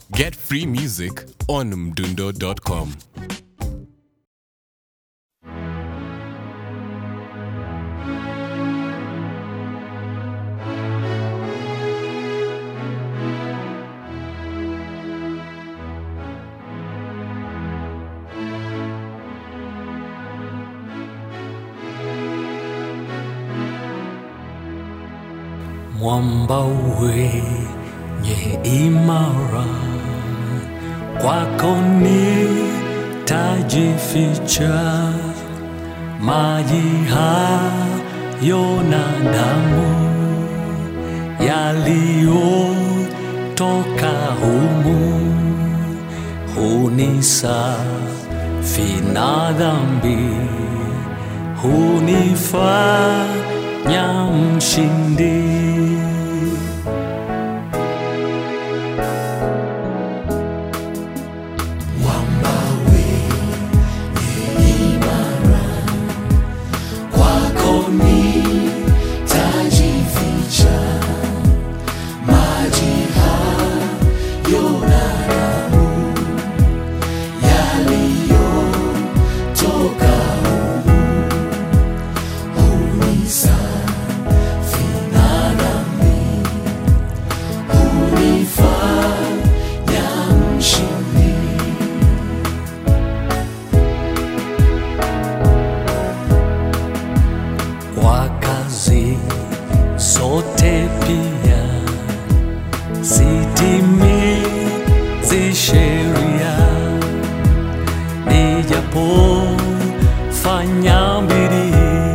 Get free music on mdundo.com. mwamba wenye imara, kwako nitajificha, maji hayo na damu yaliyotoka humu hunisafi na dhambi hunifanya mshindi. Kwako nitajificha, maji hayo na damu yaliyotoka humu hunisafi na dhambi, hunifanya mshindi. kwa kazi zote pia sitimizi sheria, nijapofanya bidii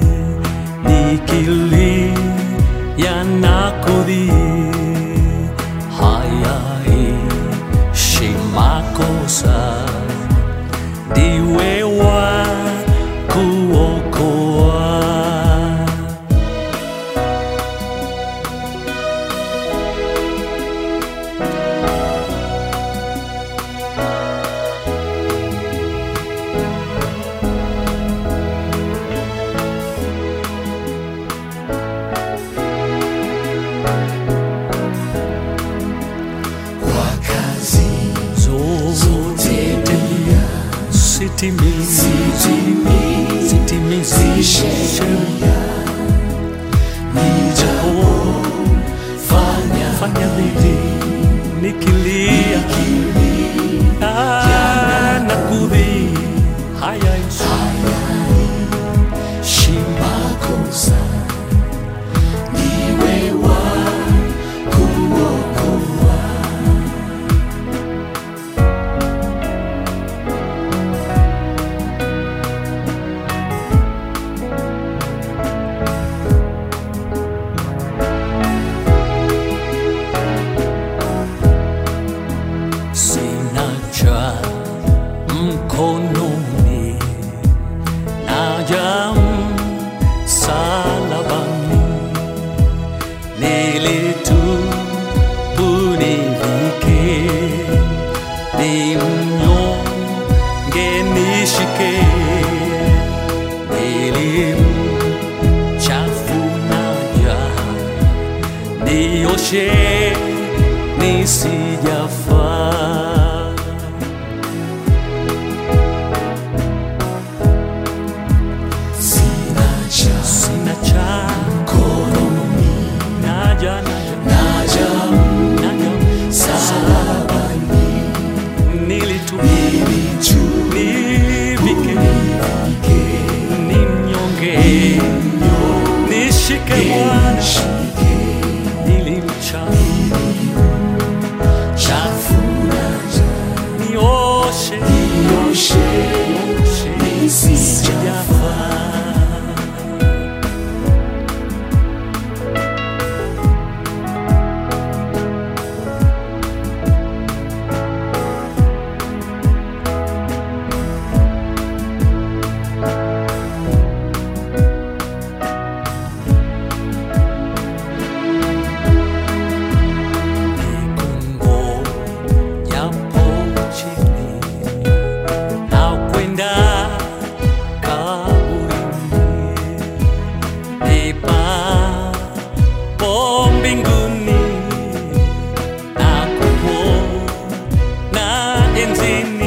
nikilia na kudhii, hayaishi makosa ndiwe wa kuokoa. kwa kazi zote pia sitimizi sitimizi sheria nijapofanya fanya bidii nikilia Ah, na kudhii haya makosa niwe wa kuokoa sina cha mkononi naja msalabani nilitubu nivike ni mnyonge nishike nilimchafunaja nioshe nisijafaa sina cha sina cha mkononi naja naja naja naja msalabani nilitu nilitu nivike ni mnyonge nishike Bwana nishike nilimcha chafu enzini